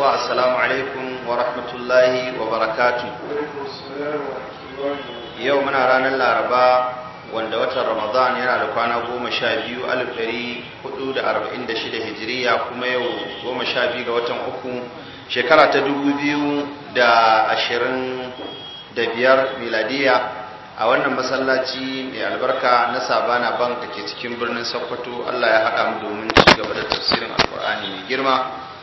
assalamu alaikum wa rahmatullahi wa barakatu yau muna ranar laraba wanda watan ramadan yana da kwana goma sha biyu alif ɗari hudu da arba'in da shida hijiriya kuma yau goma sha biyu ga watan uku shekara ta dubu biyu da ashirin da biyar miladiya a wannan masallaci mai albarka na sabana bank da ke cikin birnin sokoto allah ya haɗa mu domin ci gaba da tafsirin alkur'ani mai girma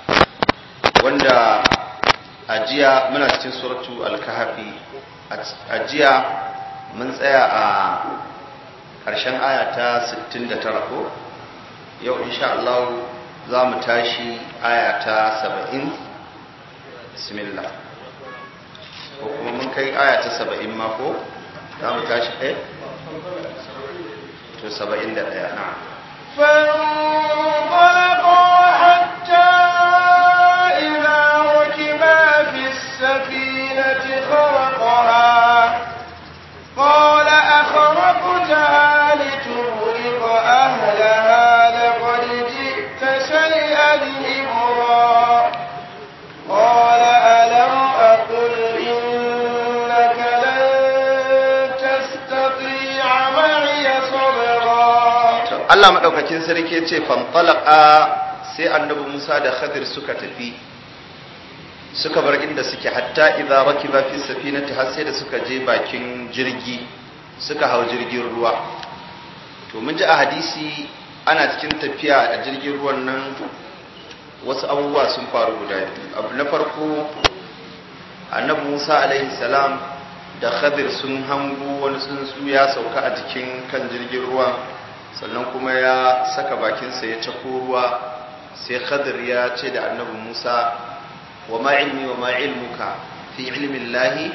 wanda ajiya muna cikin suratu al-kahfi ajiya mun tsaya a ƙarshen aya ta 69 ko yau insha Allah za mu tashi aya ta 70 bismillah ko kuma mun kai aya ta 70 ma ko za mu tashi ɗaya to 71 na فانطلقوا حتى إذا ركبا في السفينة خرقها قال أخرقتها لتغرق أهلها لقد جئت شيئا إمرا قال ألم أقل إنك لن تستطيع معي صبرا Allah madaukakin sarki ya ce fantalaka sai annabi Musa da Khadir suka tafi suka bar inda suke hatta idza rakiba fi safinati har sai da suka je bakin jirgi suka hau jirgin ruwa to mun ji a hadisi ana cikin tafiya a jirgin ruwan nan wasu abubuwa sun faru guda biyu abu na farko annabi Musa alaihi salam da Khadir sun hango wani tsuntsu ya sauka a jikin kan jirgin ruwa sannan kuma ya saka bakinsa ya cako ruwa sai Khadir ya ce da annabi Musa wa ma ilmi wa ma ilmuka fi ilmin lahi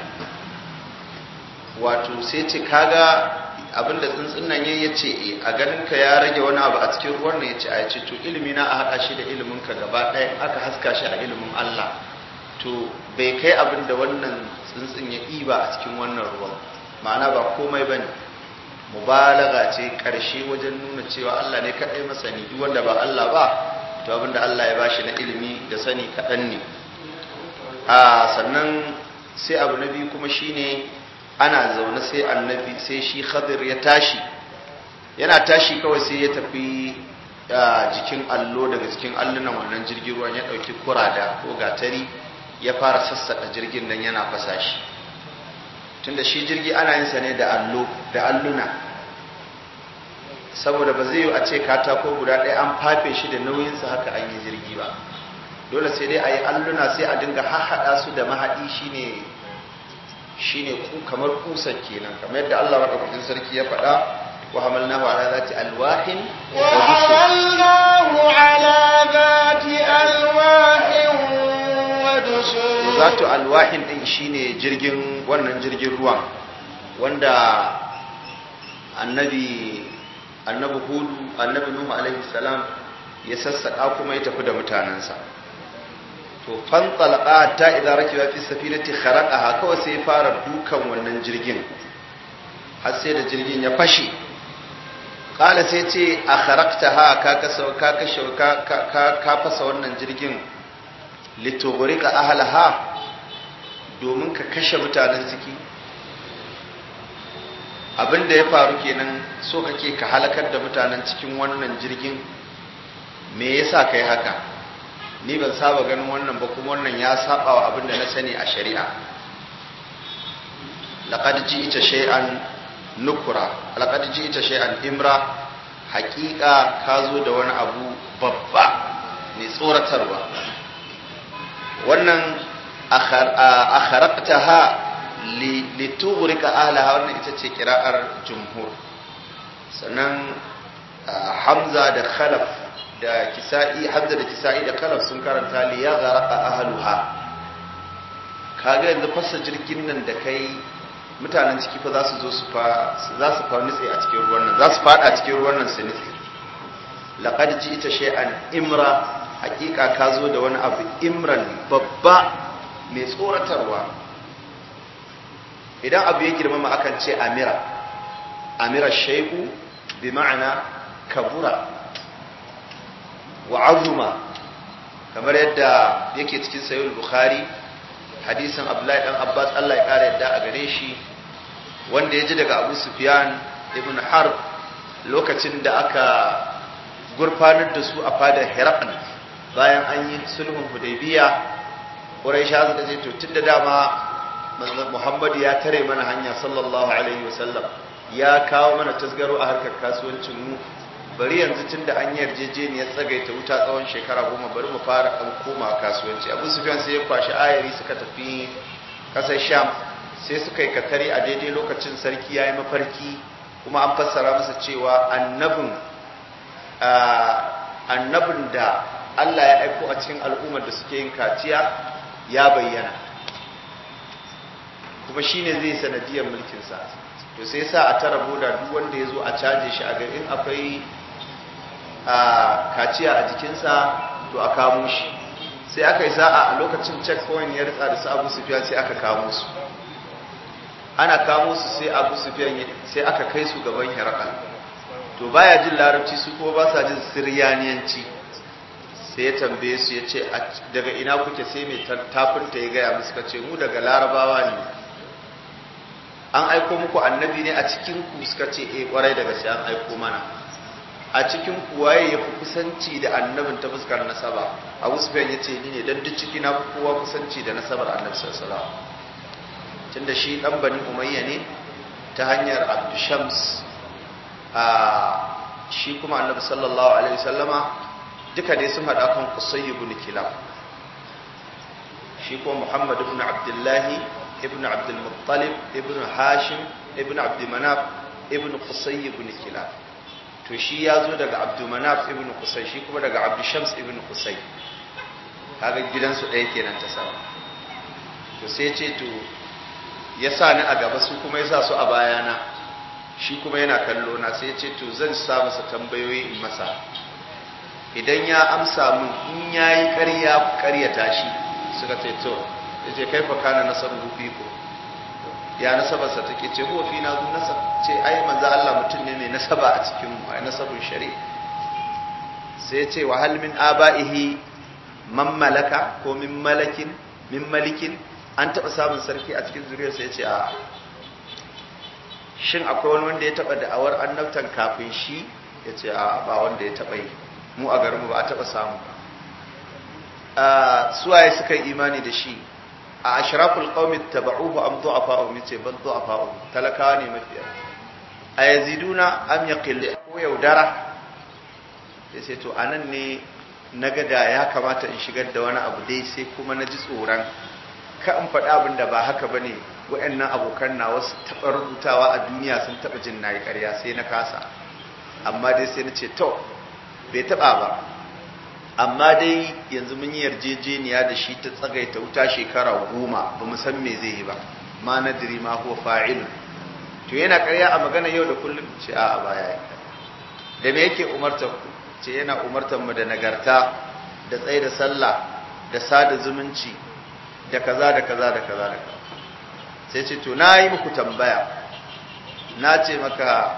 wato sai ce kaga abinda tsuntsun nan yayi yace a ganin ka ya rage wani abu a cikin ruwan nan yace a yace to ilimi na a hada shi da ilimin ka gaba ɗaya aka haska shi a ilimin Allah to bai kai abin da wannan tsuntsun ya ɗiba a cikin wannan ruwan ma'ana ba komai bane mubalaga ce karshe wajen nuna cewa Allah ne kaɗai masani duk wanda ba Allah ba to abinda Allah ya bashi na ilimi da sani kaɗan ne a sannan sai abu na biyu kuma shine ana zaune sai annabi sai shi khadir ya tashi yana tashi kawai sai ya tafi jikin allo daga cikin allunan wannan jirgin ruwan ya ɗauki kurada ko gatari ya fara sassaƙa jirgin nan yana fasa shi tunda shi jirgi ana yin sa ne da allo da alluna saboda ba zai yi a ce katako guda ɗaya an fafe shi da nauyinsa haka an yi jirgi ba dole sai dai a yi alluna sai a dinga hahaɗa su da mahaɗi shine shine kamar kusan kenan kamar yadda Allah madaukakin sarki ya faɗa wa hamalnahu ala zati alwahin wa hamalnahu ala zati alwahin wa dusur zatu alwahin din shine jirgin wannan jirgin ruwan wanda annabi annabi hudu annabi nuhu alaihi salam ya sassaka kuma ya tafi da mutanensa to fantalqa ta idza rakiba fi safinati kharaqaha kawai sai fara dukan wannan jirgin har sai da jirgin ya fashe kala sai ce a kharaqtaha ka kasa ka kashe ka ka ka fasa wannan jirgin litughrika ahlaha domin ka kashe mutanen ciki abinda ya faru kenan so kake ka halakar da mutanen cikin wannan jirgin me yasa kai haka ni ban saba ganin wannan ba kuma wannan ya saba wa abin da na sani a shari'a laqad ji'ta shay'an nukura laqad ji'ta shay'an imra haqiqa ka zo da wani abu babba mai tsoratarwa wannan akharaqtaha litughrika ahlaha wannan ita ce kira'ar jumhur sannan hamza da khalaf da kisa'i hamza da kisa'i da kalaf sun karanta li ya gharqa ahluha kaga yanzu fasa jirgin nan da kai mutanen ciki fa za su zo su fa za su fa nutse a cikin ruwan nan za su fada cikin ruwan nan su nutse laqad ji'ta shay'an imra hakika ka zo da wani abu imran babba mai tsoratarwa idan abu ya girmama akan ce amira amira shay'u bi ma'ana kabura wa azuma kamar yadda yake cikin sayyid bukhari hadisin abdullahi dan abbas Allah ya kare yadda a gare shi wanda ya ji daga abu sufyan ibn harb lokacin da aka gurfanar da su a fadar herakl bayan an yi sulhun hudaybiya quraisha suka ce to tunda dama muhammadu ya tare mana hanya sallallahu alaihi wasallam ya kawo mana tasgaro a harkar kasuwancin mu bari yanzu tun da an yarjejeniyar tsagaita wuta tsawon shekara goma bari mu fara ɗan koma kasuwanci abu sufyan sai ya kwashi ayari suka tafi ƙasar sham sai suka yi katari a daidai lokacin sarki ya yi mafarki kuma an fassara masa cewa annabin annabin da allah ya aiko a cikin al'ummar da suke yin kaciya ya bayyana kuma shine zai sanadiyar mulkinsa to sai sa a tara boda duk wanda ya zo a caje shi a garin akwai a kaciya a jikinsa to a kamo shi sai aka yi sa'a a lokacin checkpoint ya ritsa da su abu sufiyan sai aka kamo su ana kamo su sai abu sufiyan sai aka kai su gaban herakal to baya jin larabci su kuma ba sa jin siryaniyanci sai ya tambaye su ya ce daga ina kuke sai mai tafinta ya gaya musu ka ce mu daga larabawa ne an aiko muku annabi ne a cikin ku suka ce eh kwarai daga sai an aiko mana a cikin ku waye ya fi kusanci da annabin ta fuskar nasaba abu sufyan ya ce ni ne dan duk ciki na fi kowa kusanci da nasabar annabi sallallahu alaihi wasallam tunda shi dan bani umayya ne ta hanyar abdushams a shi kuma annabi sallallahu alaihi wasallama duka dai sun hada kan qusay ibn kilab shi kuma muhammad ibn abdullahi ibn abdul muttalib ibn hashim ibn abd manaf ibn qusay ibn kilab to shi ya zo daga abdul manaf ibn qusay shi kuma daga abd shams ibn qusay kaga gidansu ɗaya kenan ta sama to sai ce to ya sa ni a gaba su kuma ya sa su a bayana shi kuma yana kallo na sai ce to zan sa masa tambayoyi in masa idan ya amsa mun in yayi ƙarya ƙaryata shi suka ce to yace kaifa kana nasabu fiku ya nasabarsa take ce huwa fi nazu nasab ce ai manzo Allah mutum ne mai nasaba a cikin mu ai nasabun shari sai ya ce wa hal min abaihi man malaka ko min malakin min malikin an taɓa samun sarki a cikin zuriyarsa ya ce a shin akwai wani wanda ya taɓa da'awar annabtan kafin shi ya ce a ba wanda ya taɓa yi mu a garinmu ba a taɓa samu ba suwaye suka yi imani da shi a ashraful qaumi tabauhu am du'afa'u yace bal du'afa'u talakawa ne mafiya a yaziduna am yaqil ko yaudara yace to anan ne naga da ya kamata in shigar da wani abu dai sai kuma na ji tsoron ka in faɗi abin da ba haka ba ne waɗannan abokan na wasu taɓa rubutawa a duniya sun taɓa jin na yi ƙarya sai na kasa amma dai sai na ce to bai taɓa ba amma dai yanzu mun yi yarjejeniya da shi ta tsagaita wuta shekara goma ba mu san me zai yi ba ma nadiri ma huwa fa'ilun to yana ƙarya a magana yau da kullum ce a baya da me yake umartar ku ce yana umartar mu da nagarta da tsaye da sallah da sada zumunci da kaza da kaza da kaza da kaza sai ce to na yi muku tambaya na ce maka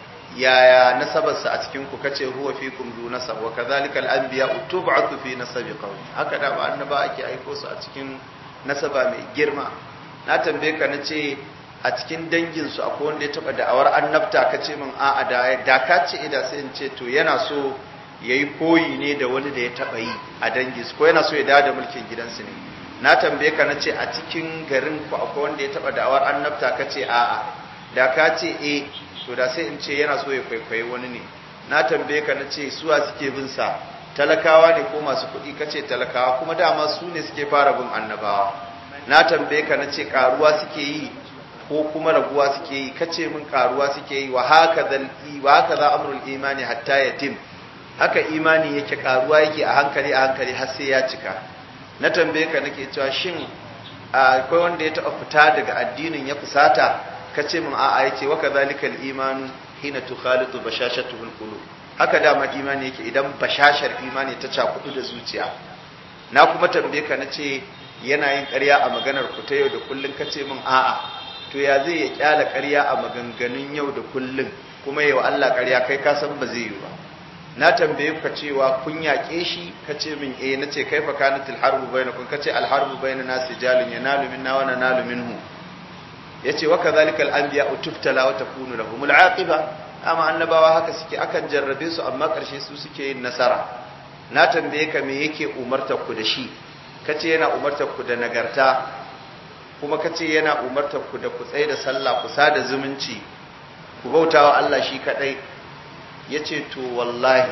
yaya nasabarsa a cikin ku kace huwa fikum zu nasab wa kadhalika al-anbiya tub'athu fi nasabi qawmi haka da ba annaba ake aiko su a cikin nasaba mai girma na tambaye ka na ce a cikin dangin su akwai wanda ya taba da'awar annabta kace min a'a da da ka ce ida sai in ce to yana so yayi koyi ne da wani da ya taba yi a dangin su ko yana so ya dawo da mulkin gidansu ne na tambaye ka na ce a cikin garin ku akwai wanda ya taba da'awar annabta ka ce a'a da ka ce eh to da sai in ce yana so ya kwaikwayi wani ne na tambaye ka na ce suwa suke bin sa talakawa ne ko masu kuɗi ka ce talakawa kuma dama su ne suke fara bin annabawa na tambaye ka na ce karuwa suke yi ko kuma raguwa suke yi ka ce min karuwa suke yi wa haka wa haka za amrul imani hatta yatim haka imani yake karuwa yake a hankali a hankali har sai ya cika na tambaye ka nake cewa shin akwai wanda ya taɓa fita daga addinin ya fusata ka ce min a'a yace wa kadhalikal imanu hina tukhalitu bashashatuhul qulub haka dama imani yake idan bashashar imani ta cakudu da zuciya na kuma tambaye ka nace yana yin ƙarya a maganar ku ta yau da kullun ka ce min a'a to ya zai ya kyala ƙarya a maganganun yau da kullun kuma yau Allah ƙarya kai ka san ba zai yi ba na tambaye ka cewa kun yaƙe shi ka ce min eh na ce kaifa kanatil harbu bainakum ka ce al harbu bainana sijalun yanalu minna wa nanalu minhu yace wa kadhalika al anbiya tuftala wa takunu lahum al aqiba amma annabawa haka suke akan jarrabe su amma karshe su suke yin nasara na tambaye ka me yake umartar ku da shi kace yana umartar ku da nagarta kuma kace yana umartar ku da ku tsaye da sallah ku sada zumunci ku bautawa Allah shi kadai yace to wallahi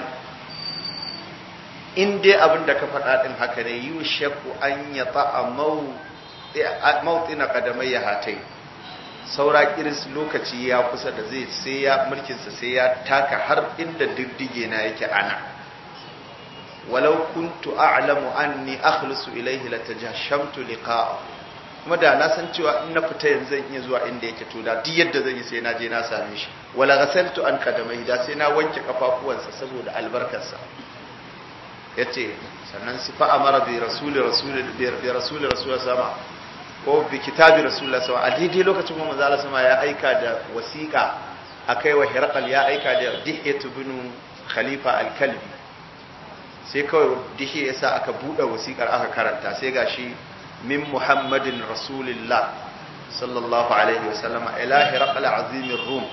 in dai abin da ka faɗa din haka ne yushaku an yata mawtina qadamayya hatai saura kiris lokaci ya kusa da zai sai ya mulkinsa sai ya taka har inda diddige na yake ana walau kuntu a'lamu anni akhlisu ilayhi latajashamtu liqa'a kuma da na san cewa in na fita yanzu zan iya zuwa inda yake to da duk yadda zan yi sai na je na same shi wala ghasaltu an qadamai da sai na wanke kafafuwansa saboda albarkarsa yace sannan sifa amara bi rasuli rasuli bi rasuli rasuli sama ko bi kitabi rasulullah sama a daidai lokacin kuma manzo sama ya aika da wasiƙa akai wa hirqal ya aika da dihiyatu bin khalifa al-kalbi sai kawai dihi yasa aka bude wasiƙar aka karanta sai gashi min muhammadin rasulillah sallallahu alaihi wasallama ila hirqal azimir rum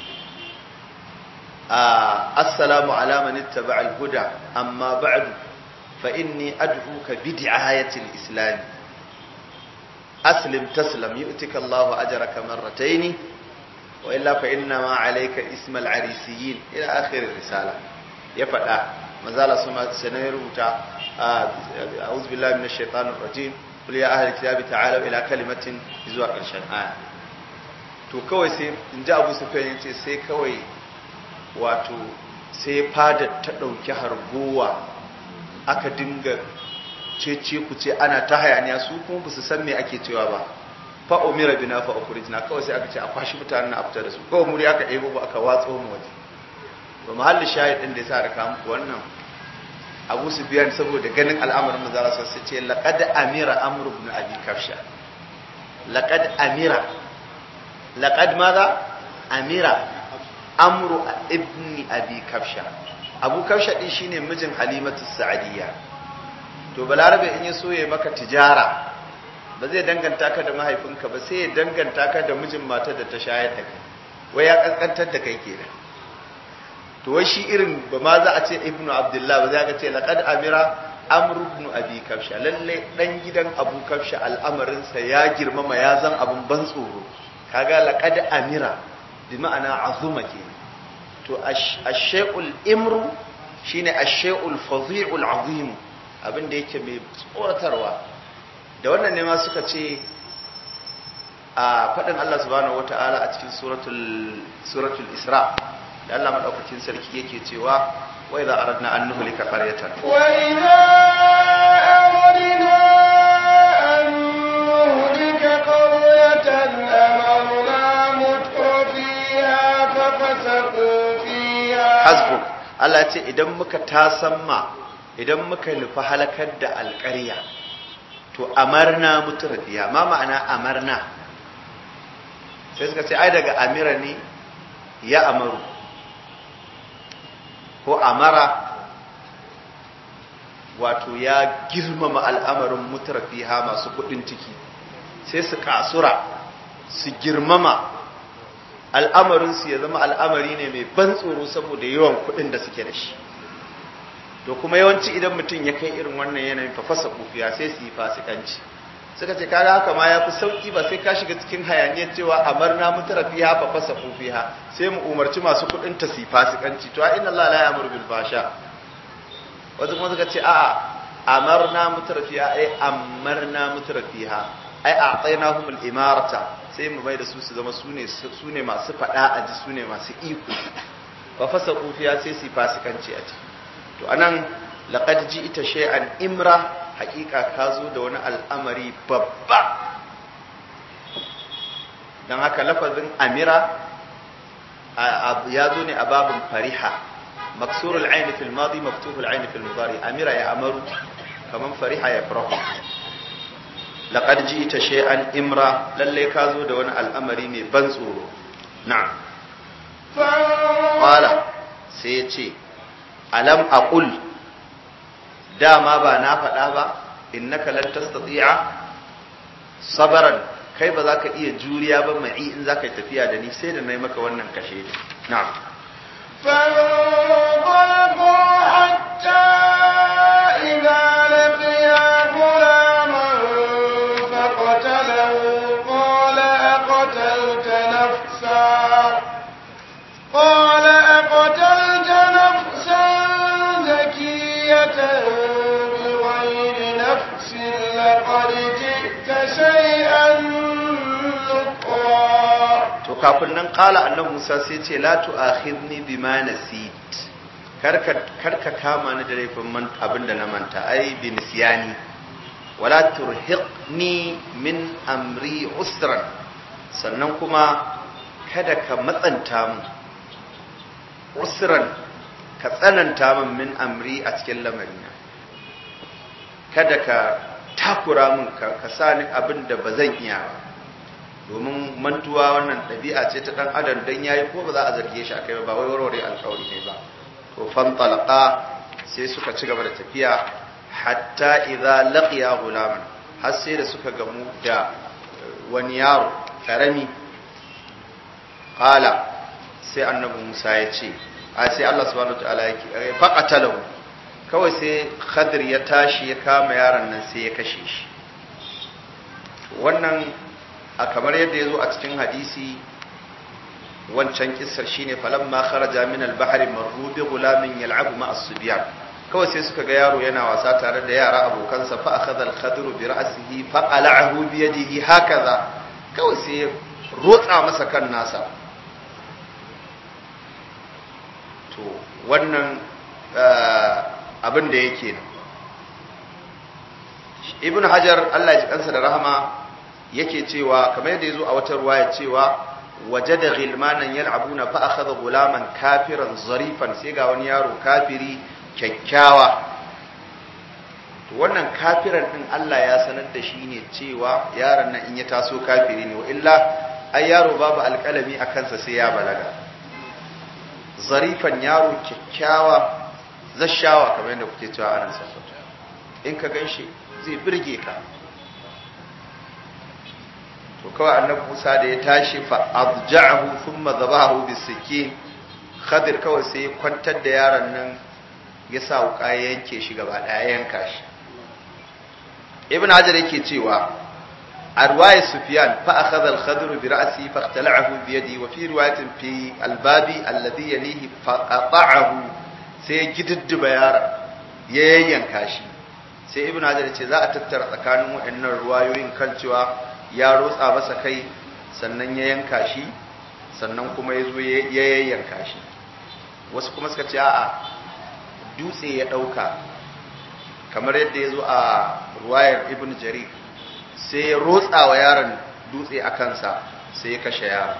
assalamu ala man ittaba al-huda amma ba'du fa inni ad'uka bi di'ayati al-islam aslim taslam yu'tika Allahu ajraka marratayn wa illa fa inna ma alayka isma al-arisiyin ila akhir risala ya fada manzala suma sanan rubuta a'udhu billahi minash shaitanir rajim qul ya ahli kitabi ta'alu ila kalimatin zuwa karshen aya to kawai sai inji Abu Sufyan yace sai kawai wato sai fadar ta dauki hargowa aka dinga cece ku ce ana ta hayaniya su kuma ba su san me ake cewa ba fa umira bina fa ukhrijna kawai sai aka ce a kwashi mutanen na afta da su kawai muri aka ɗebo ba aka watso mu waje to mahallin shahid din da yasa da kawo muku wannan Abu Sufyan saboda ganin al'amarin manzara sai ce laqad amira amru ibn abi kafsha laqad amira laqad madha amira amru ibn abi kafsha abu kafsha din shine mijin halimatu sa'adiyya to balarabe in ya so ya maka tijara ba zai danganta ka da mahaifinka ba sai ya danganta ka da mijin matar da ta shayar da kai wai ya kaskantar da kai kenan to wai shi irin ba ma za a ce ibnu abdullah ba za ka ce laqad amira amr ibn abi kafsha lalle dan gidan abu kafsha al'amarinsa ya girmama ya zan abun ban tsoro kaga laqad amira bi ma'ana azuma kenan to ash-shay'ul imru shine ash-shay'ul fadhi'ul azim abin da yake mai tsoratarwa da wannan ne ma suka ce a faɗin Allah subhanahu wata'ala a cikin suratul isra da Allah maɗaukakin sarki yake cewa wa idza aradna an nuhlika qaryatan wa idza aradna an nuhlika qaryatan amarna mutrafiha fa fasaqu fiha hasbuk Allah ya ce idan muka tasamma idan muka nufi halakar da alƙarya to amarna mutrafiya ma ma'ana amarna sai suka ce ai daga amira ne ya amaru ko amara wato ya girmama al'amarin mutrafiha masu kudin ciki sai su kasura su girmama al'amarinsu ya zama al'amari ne mai ban tsoro saboda yawan kudin da suke da shi to kuma yawanci idan mutum ya kai irin wannan yanayin fa fasa kufiya sai su yi fasikanci suka ce kaga haka ma ya fi sauki ba sai ka shiga cikin hayaniyar cewa amarna mutara fiha fa fasa kufiha sai mu umarci masu kuɗin ta su yi fasikanci to inna Allah la ya'muru bil fasha wasu kuma suka ce a'a amarna mutara fiha ai amarna mutara fiha ai a'tainahum al imarata sai mu bai da su su zama sune sune masu fada a ji sune masu iko fa fasa kufiya sai su yi fasikanci a ciki to anan laqad ji'ta shay'an imra haƙiƙa ka zo da wani al'amari babba dan haka lafazin amira ya zo ne a babin fariha maksurul aini fil madi maftuhul aini fil mudari amira ya amaru kaman fariha ya farahu laqad ji'ta shay'an imra lalle ka zo da wani al'amari mai ban tsoro na'am qala sai ya ce alam aqul dama ba na faɗa ba innaka lan tastati'a sabran kai ba za ka iya juriya ba mai in za ka yi tafiya da ni sai da na yi maka wannan kashe na'am فانطلقوا حتى إذا لقيا غلاما فقتله قال أقتلت نفسا قال أقتلت نفسا زكية بغير نفس لقد جئت شيئا نكرا to kafin nan kala annabi Musa sai ce la tu'akhidni bima nasit karka karka kama ni da laifin man abinda na manta ai bi nisyani wala turhiqni min amri usran sannan kuma kada ka matsanta mu usran ka tsananta min min amri a cikin lamarina kada ka takura min ka, ka sa ni abin da ba zan iya ba domin mantuwa wannan ɗabi'a ce ta ɗan adam dan yayi ko ba za a zarge shi akai ba wai warware alƙawari ne ba to fan talaqa sai suka ci gaba da tafiya hatta idza laqiya gulaman har sai da suka gamu da wani yaro karami qala sai annabi Musa ya ce a sai Allah subhanahu wataala yake faqatalahu kawai sai Khadir ya tashi ya kama yaron nan sai ya kashe shi wannan a kamar yadda ya zo a cikin hadisi wancan kissar shine falamma kharaja min al-bahr marru bi gulamin yal'abu ma as-subyan kawai sai suka ga yaro yana wasa tare da yara abokansa fa akhadha al-khadru bi ra'sihi fa qala'ahu bi yadihi hakaza kawai sai ya rotsa masa kan nasa to wannan abin da yake ibn hajar Allah ya ji kansa da rahama yake cewa kamar yadda yazo a wata ruwaya cewa wajada ghilmanan yal'abuna fa akhadha gulaman kafiran zarifan sai ga wani yaro kafiri kyakkyawa to wannan kafiran din Allah ya sanar da shi ne cewa yaron nan in ya taso kafiri ne wa illa ai yaro babu alƙalami a kansa sai ya balaga zarifan yaro kyakkyawa zashawa kamar yadda kuke cewa a nan sassauta in ka ganshi zai birge ka to kawai annabi Musa da ya tashi fa abja'ahu thumma dhabahu bisikin Khadir kawai sai ya kwantar da yaron nan ya sa wuka ya yanke shi gaba daya yanka shi Ibn Hajar yake cewa a riwayat Sufyan fa akhadha al-Khadir bi ra'si fa ikhtala'ahu bi yadi wa fi riwayatin fi al-babi alladhi yalihi fa qata'ahu sai ya gididdiba yaron ya yayyanka shi sai Ibn Hajar ya ce za a tattara tsakanin waɗannan ruwayoyin kan cewa ya rotsa masa kai sannan ya yanka shi sannan kuma ya zo ya yayyanka shi wasu kuma suka ce a'a dutse ya ɗauka kamar yadda ya zo a ruwayar ibn jarir sai ya rotsa wa yaron dutse a kansa sai ya kashe yaron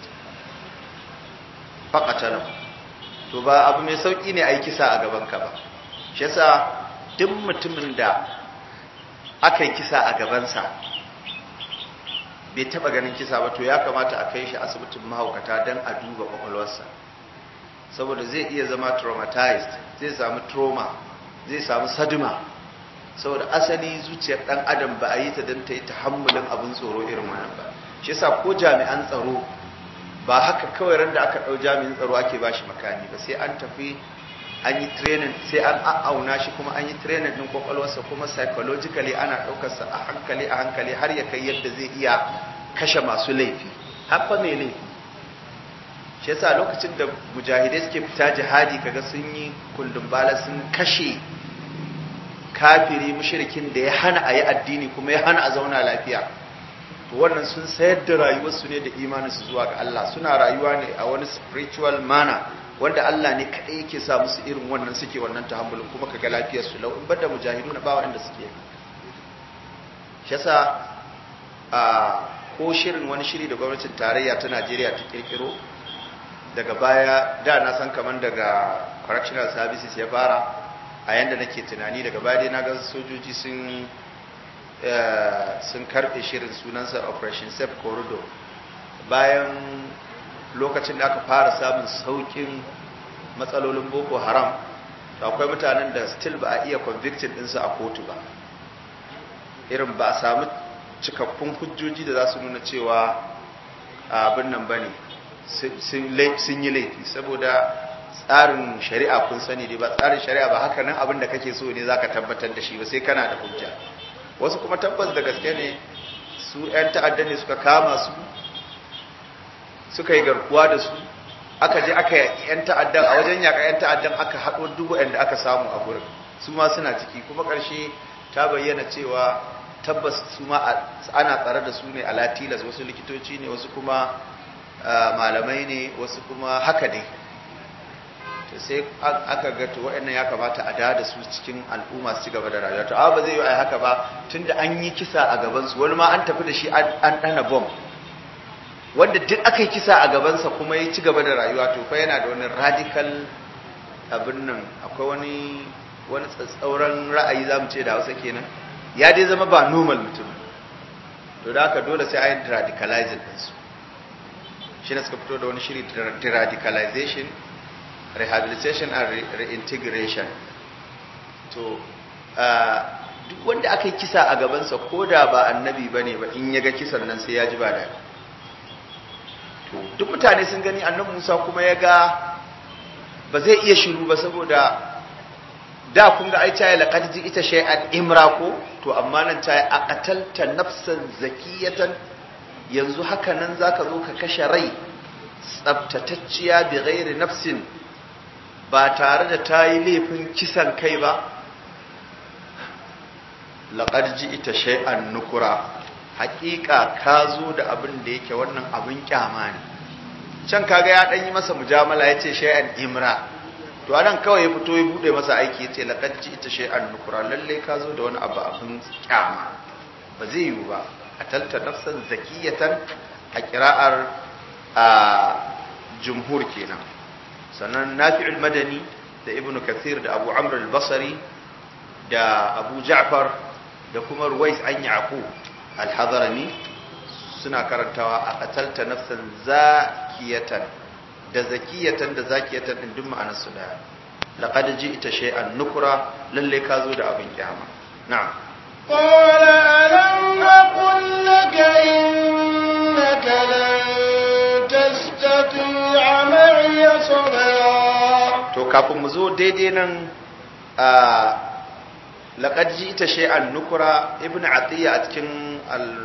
faƙatalan to ba abu mai sauƙi ne a yi kisa a gabanka ba shi yasa duk mutumin da aka yi kisa a gabansa bai taba ganin kisa ba to ya kamata a kai shi asibitin mahaukata don a duba kwakwalwarsa saboda zai iya zama traumatized zai samu trauma zai samu saduma saboda asali zuciyar dan adam ba a yi ta don ta yi tahammulin abin tsoro irin wannan ba shi yasa ko jami'an tsaro ba haka kawai ran da aka ɗau jami'in tsaro ake ba shi makami ba sai an tafi an yi training sai an a'auna shi kuma an yi training din kwakwalwarsa kuma psychologically ana ɗaukarsa a hankali a hankali har ya kai yadda zai iya kashe masu laifi haffa mai laifi shi yasa lokacin da mujahidai suke fita jihadi kaga sun yi kundin bala sun kashe kafiri mushrikin da ya hana a yi addini kuma ya hana a zauna lafiya to wannan sun sayar da rayuwarsu ne da imaninsu zuwa ga Allah suna rayuwa ne a wani spiritual manner wanda Allah ne kaɗai yake sa musu irin wannan suke wannan tahammulin kuma kaga lafiyar su lau in bada mujahidu na bawa inda suke shi yasa a ko shirin wani shiri da gwamnatin tarayya ta Najeriya ta kirkiro daga baya da na san kaman daga correctional services ya fara a yanda nake tunani daga baya dai na ga sojoji sun sun karbe shirin sunansa operation safe corridor bayan lokacin da aka fara samun saukin matsalolin boko haram to akwai mutanen da still ba a iya convicted ɗinsu a kotu ba irin ba a samu cikakkun hujjoji da za su nuna cewa abin nan ba ne sun yi laifi saboda tsarin shari'a kun sani dai ba tsarin shari'a ba haka nan abin da kake so ne zaka tabbatar da shi ba sai kana da hujja wasu kuma tabbas da gaske ne su 'yan ta'adda ne suka kama su suka yi garkuwa da su aka je aka yaƙi 'yan ta'addan a wajen yaƙa 'yan ta'addan aka haɗo dubu da aka samu a gurin su ma suna ciki kuma ƙarshe ta bayyana cewa tabbas su ma ana tsare da su ne a latilas wasu likitoci ne wasu kuma malamai ne wasu kuma haka dai to sai aka ga to waɗannan ya kamata a da su cikin al'umma su ci gaba da rayuwa to amma ba zai yi haka ba tunda an yi kisa a gaban su wani ma an tafi da shi an dana bom wanda duk aka yi kisa a gabansa kuma ya ci gaba da rayuwa to fa yana da wani radical abin nan akwai wani wani tsatsauran ra'ayi zamu ce da Hausa kenan ya dai zama ba normal mutum to da haka dole sai a yi radicalizing ɗinsu shi ne suka fito da wani shiri radicalization rehabilitation and reintegration to duk wanda aka yi kisa a gabansa ko da ba annabi ba ne ba in ya ga kisan nan sai ya ji ba da to duk mutane sun gani annabi musa kuma ya ga ba zai iya shiru ba saboda da kun ga ai caye laqad ji ita shay'an imra ko to amma nan caye aqatalta nafsan zakiyatan yanzu haka nan zaka zo ka kashe rai tsabtatacciya bi ghairi nafsin ba tare da ta yi laifin kisan kai ba laqad ji ita shay'an nukura haƙiƙa ka zo da abin da yake wannan abin kyama ne can kaga ya ɗan yi masa mujamala ya ce shay'an imra to anan kawai ya fito ya bude masa aiki yace laqad ita shay'an nukura lalle ka zo da wani abu abin kyama ba zai yiwu ba atalta nafsan zakiyatan a qira'ar a jumhur kenan sannan nafi'ul madani da ibnu kathir da abu amr al-basri da abu ja'far da kuma ruwais an yaqub al-hadrami suna karantawa a qatalta nafsan zakiyatan da zakiyatan da zakiyatan din duk ma'anar su daya laqad ji'ta shay'an nukra lalle ka zo da abin kiyama na'am qala alam aqul laka innaka lan tastati'a ma'iya sabra to kafin mu zo daidai nan a laqad ji'ta shay'an nukra ibnu atiya a cikin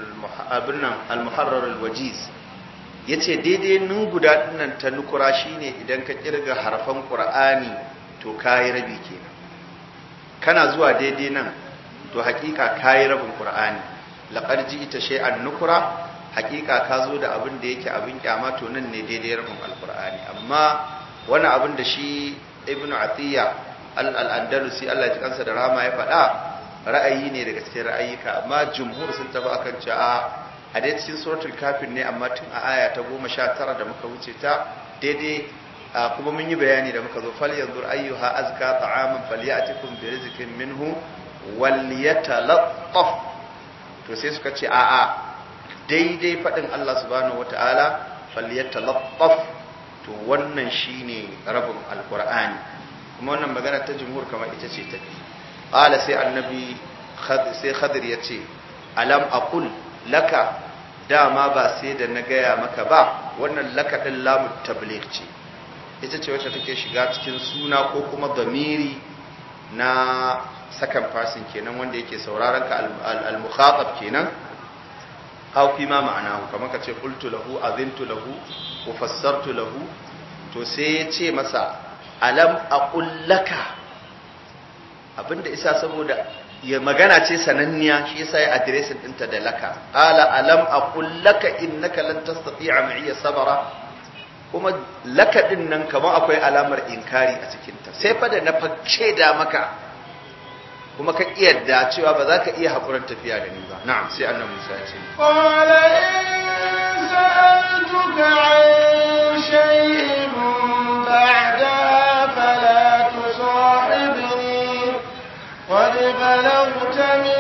al-muharrar al-wajiz ya ce daidai nun guda dinnan ta nukura shine idan ka kirga harfan ƙura'ani to kayi rabi kenan kana zuwa daidai nan to hakika kayi rabin ƙura'ani laƙar ji ita shay'an nukura hakika ka zo da abin da yake abin kyama to nan ne daidai rabin alƙura'ani amma wani abin da shi ibn atiya al-andalusi Allah ya kansa da rama ya faɗa ra'ayi ne daga cikin ra'ayika amma jumhur sun tafi akan cewa a dai cikin suratul kafin ne amma tun a aya ta goma sha tara da muka wuce ta daidai kuma mun yi bayani da muka zo fal yanzu ayyuha azka ta'aman falyatikum bi rizqin minhu wal yatalattaf to sai suka ce a'a daidai fadin Allah subhanahu wataala falyatalattaf to wannan shine rabin alqur'ani kuma wannan magana ta jumhur kamar ita ce ta qala sai annabi sai khadir yace alam aqul laka dama ba sai da na gaya maka ba wannan laka ɗin lamu tabligh ce ita ce wacce take shiga cikin suna ko kuma zamiri na second person kenan wanda yake sauraron ka al-mukhatab kenan aw fi ma ma'anahu kamar ka ce qultu lahu azintu lahu wa fassartu lahu to sai ya ce masa alam aqul laka abinda isa saboda ya magana ce sananniya shi yasa ya adiresin dinta da laka qala alam aqul laka innaka lan tastati'a ma'iya sabara kuma laka din nan kamar akwai alamar inkari a cikin ta sai fa da na facce da maka kuma ka da cewa ba za ka iya hakurin tafiya da ni ba na'am sai annabi Musa ya ce qala in sa'altuka 'an shay'in ba'da fala tusahibni قد بلغت من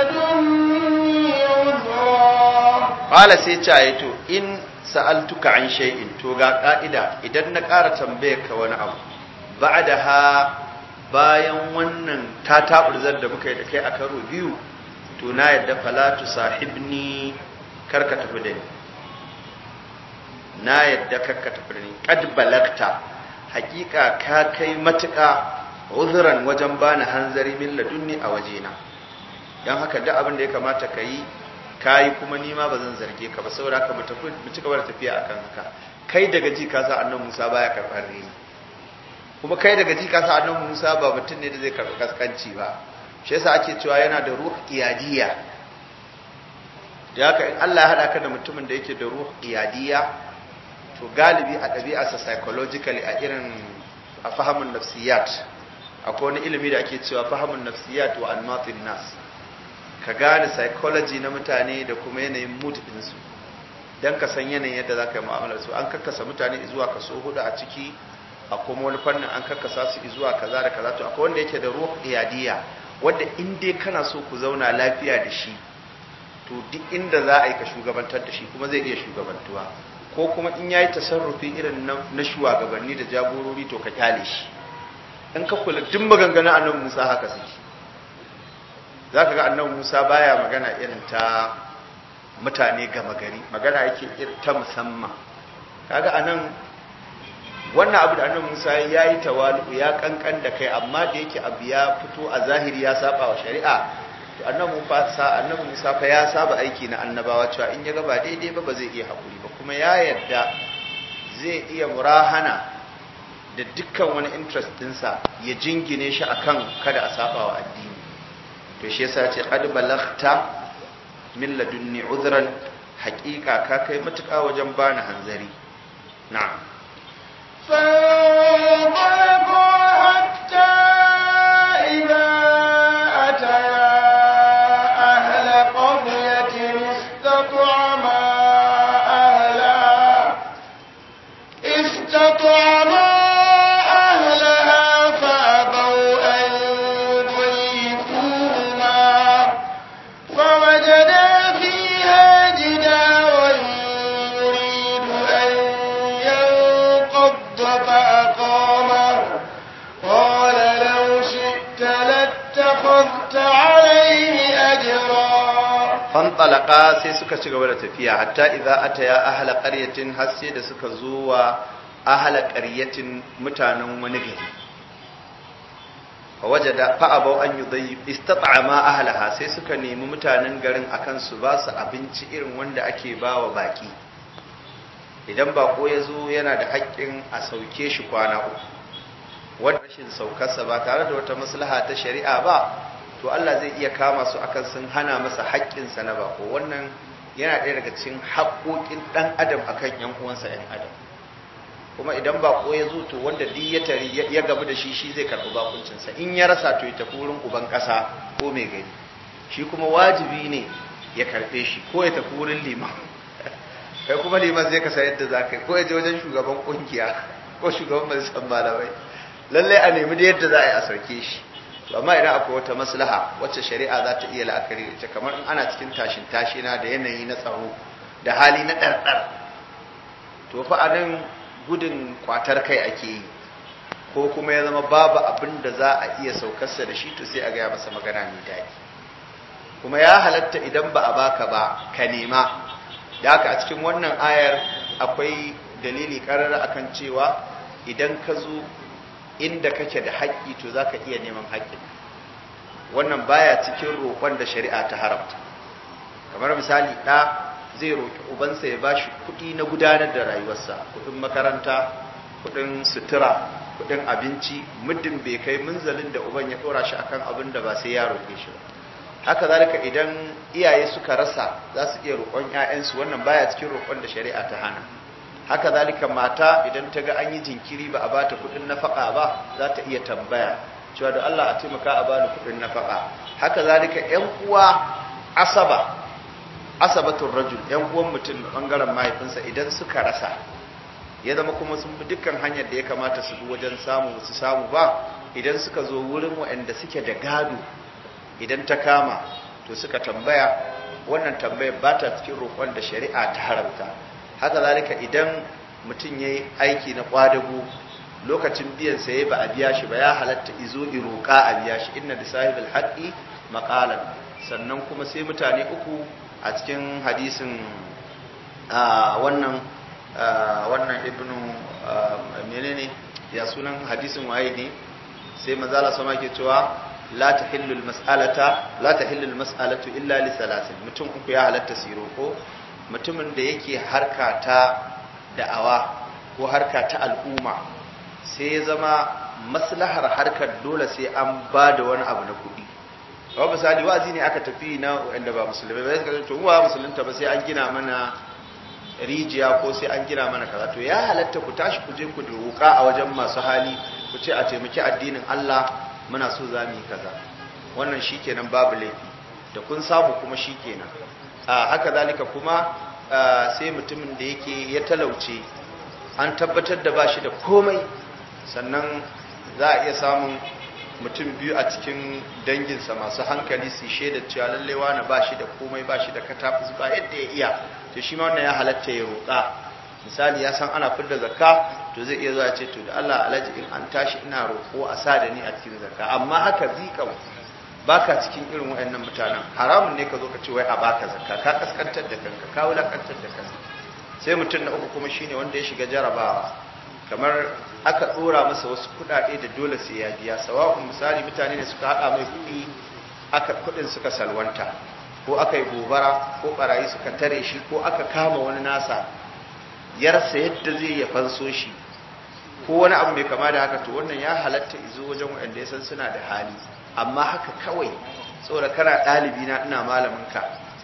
لدني عذرا قال sai ce ayi to in sa'altuka an shay'in to ga ka'ida idan na ƙara tambaye ka wani abu ba'daha bayan wannan ta taburzar da muka yi da kai a karo biyu to na yadda falatu sahibni karka tafi da ni na yadda karka tafi da ni kad balagta hakika ka kai matuƙa uzuran wajen bani hanzari min ladunni a wajena don haka duk abin da ya kamata ka yi ka yi kuma nima ba zan zarge ka ba saboda haka mu ci gaba da tafiya akan haka kai daga ji ka sa annan musa baya karɓar reni kuma kai daga ji ka sa annan musa ba mutum ne da zai karɓi kaskanci ba shi yasa ake cewa yana da ruh iyadiya da haka in Allah ya haɗa ka da mutumin da yake da ruh iyadiya to galibi a ɗabi'arsa psychologically a irin a fahimin nafsiyat akwai wani ilimi da ake cewa fahimin nafsiyat wa anmatin nas ka gane psychology na mutane da kuma yanayin mood ɗinsu don ka san yanayin yadda za ka yi mu'amalar su an kakkasa mutane zuwa kaso hudu a ciki a kuma wani fannin an kakkasa su zuwa kaza da kaza to akwai wanda yake da ruh iyadiya wanda in dai kana so ku zauna lafiya da shi to duk inda za a yi ka shugabantar da shi kuma zai iya shugabantuwa ko kuma in yayi tasarrufi irin na shugabanni da jagorori to ka kyale shi in ka kula duk maganganun annabi Musa haka suke zaka ga annabi Musa baya magana irin ta mutane gama gari magana yake ta musamman kaga anan wannan abu da annabi Musa ya yi tawalu ya kankan da kai amma da yake abu ya fito a zahiri ya saba wa shari'a to annabi Musa annabi Musa fa ya saba aiki na annabawa cewa in ya ga ba daidai ba ba zai iya hakuri ba kuma ya yarda zai iya murahana da dukkan wani interest dinsa ya jingine shi akan kada a saba wa addini to shi yasa ce qad balaghta min ladunni udhran haqiqa ka kai matuƙa wajen bani hanzari na'am فانطلقوا حتى إذا أتيا أهل قرية استطعما أهلها استطعما أهلها فأبوا أن يضيفوهما فوجدا فيها جدارا يريد أن ينقض فأقامه قال لو شئت لاتخذت عليه أجرا fantalaka sai suka ci gaba da tafiya hatta idza ataya ahla qaryatin har sai da suka zo wa ahla qaryatin mutanen wani gari wajada fa abau an yudayyi istat'ama ahlaha sai suka nemi mutanen garin akan su ba su abinci irin wanda ake bawa baki idan bako ya zo yana da haƙƙin a sauke shi kwana uku wanda rashin saukarsa ba tare da wata maslaha ta shari'a ba to Allah zai iya kama su akan sun hana masa haƙƙinsa na bako wannan yana ɗaya daga cikin haƙoƙin ɗan adam akan ƴan uwansa ƴan adam kuma idan bako ya zo to wanda duk ya tari ya gabu da shi shi zai karɓi bakuncinsa in ya rasa to ya tafi wurin uban ƙasa ko mai gari shi kuma wajibi ne ya karɓe shi ko ya tafi wurin liman kai kuma liman zai kasa yadda za ka yi ko ya je wajen shugaban ƙungiya ko shugaban majalisar malamai lallai a nemi da yadda za a yi a sauke shi to amma idan akwai wata maslaha wacce shari'a za ta iya la'akari da ita kamar in ana cikin tashin tashina da yanayi na tsaro da hali na ɗarɗar to fa a nan gudun kwatar kai ake yi ko kuma ya zama babu abin da za a iya saukarsa da shi to sai a gaya masa magana mai daɗi kuma ya halatta idan ba a baka ba ka nema da haka a cikin wannan ayar akwai dalili ƙarar akan cewa idan ka zo inda kake da haƙƙi to za ka iya neman haƙƙin wannan baya cikin roƙon da shari'a ta haramta kamar misali ɗa zai roƙi ubansa ya bashi kuɗi na gudanar da rayuwarsa kuɗin makaranta kuɗin sutura kuɗin abinci muddin bai kai munzalin da uban ya ɗora shi akan abin da ba sai ya roƙe shi ba haka zalika idan iyaye suka rasa za su iya roƙon 'ya'yansu wannan baya cikin roƙon da shari'a ta hana haka zalika mata idan ta ga an yi jinkiri ba a bata kudin nafaka ba za ta iya tambaya cewa da Allah a taimaka a bani kudin nafaka haka zalika ƴan uwa asaba asabatul rajul ƴan uwan mutum bangaren mahaifinsa idan suka rasa ya zama kuma sun bi dukkan hanyar da ya kamata su bi wajen samu su samu ba idan suka zo wurin waɗanda suke da gado idan ta kama to suka tambaya wannan tambayar ba ta cikin roƙon da shari'a ta haramta haka zalika idan mutum ya yi aiki na ƙwadago lokacin biyan saye ba a biya shi ba ya halatta izo iroka a biya shi inna da sahibul haqqi maqalan sannan kuma sai mutane uku a cikin hadisin wannan wannan ibnu menene ya sunan hadisin waye ne sai manzala sama ke cewa la tahillu almas'alata la tahillu almas'alatu illa li salasin mutum uku ya halatta siro ko mutumin da yake harka ta da'awa ko harka ta al'umma sai ya zama maslahar harkar dole sai an ba da wani abu na kuɗi kawai misali wa'azi ne aka tafi na wanda ba musulmai ba suka to wa musulunta ba sai an gina mana rijiya ko sai an gina mana kaza to ya halatta ku tashi ku je ku roƙa a wajen masu hali ku ce a taimaki addinin Allah muna so za mu yi kaza wannan shikenan babu laifi da kun samu kuma shikenan a haka zalika kuma sai mutumin da yake ya talauce an tabbatar da bashi da komai sannan za a iya samun mutum biyu a cikin danginsa masu hankali su shaida cewa lalle wani ba shi da komai ba shi da katafis ba yadda ya iya to shi ma wannan ya halatta ya roƙa misali ya san ana fidda zakka to zai iya zuwa ce to da Allah alaji in an tashi ina roƙo a sa da ni a cikin zakka amma haka zikau baka cikin irin waɗannan mutanen haramun ne ka zo ka ce wai a baka zakka ka kaskantar da kanka ka wulakantar da kanka sai mutum na uku kuma shine wanda ya shiga jarabawa kamar aka dora masa wasu kudade da dole sai ya biya sawa'un misali mutane ne suka hada mai kudi aka kudin suka salwanta ko aka yi gobara ko barayi suka tare shi ko aka kama wani nasa yarsa yadda zai ya fanso shi ko wani abu mai kama da haka to wannan ya halatta izo wajen wanda ya san suna da hali amma haka kawai saboda kana ɗalibi na ina malamin ka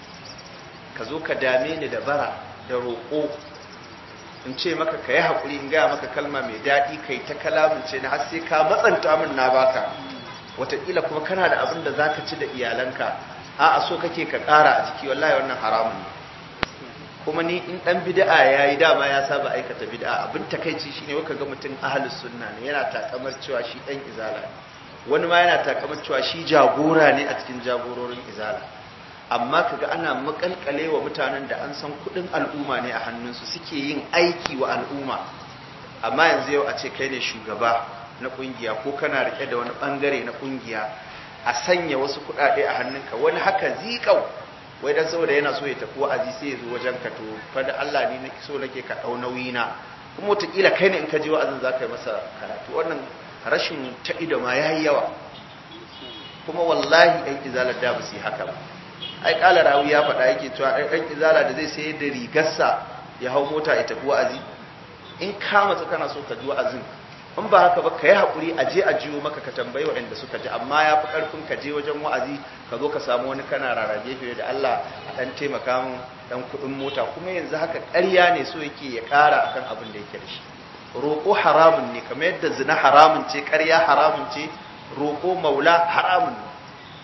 ka zo ka dame ni da bara da roƙo in ce maka ka yi haƙuri in gaya maka kalma mai daɗi kai ta kalamince na har sai ka matsanta min na baka wataƙila kuma kana da abin da za ka ci da iyalanka a a so kake ka ƙara a ciki wallahi wannan haramun ne kuma ni in ɗan bid'a ya yi dama ya saba aikata bid'a abin takaici shine waka ga mutum ahlus sunna ne yana takamar cewa shi ɗan izala ne wani ma yana takamar cewa shi jagora ne a cikin jagororin izala amma kaga ana makalkale wa mutanen da an san kudin al'umma ne a hannunsu suke yin aiki wa al'umma amma yanzu yau a ce kai ne shugaba na kungiya ko kana rike da wani bangare na kungiya a sanya wasu kudade a hannunka wani haka zikau wai dan saboda yana so ya tafi wa'azi sai ya zo wajen ka to fa da Allah ne nake so nake ka dau nauyi na kuma wataƙila kai ne in ka je wa'azin za ka yi masa karatu wannan rashin ta ido ma yayi yawa kuma wallahi ɗan izalar da ba su yi haka ba ai kala rawi ya faɗa yake cewa ai ɗan izala da zai sayar da rigarsa ya hau mota ya tafi wa'azi in ka matsa kana so ka ji wa'azin in ba haka ba ka yi haƙuri a je a jiyo maka ka tambayi waɗanda suka ji amma ya fi ƙarfin ka je wajen wa'azi ka zo ka samu wani kana rarrage shi da Allah a ɗan taimaka min ɗan kuɗin mota kuma yanzu haka ƙarya ne so yake ya ƙara akan abin da yake da shi roƙo haramun ne kamar yadda zina haramun ce ƙarya haramun ce roƙo maula haramun ne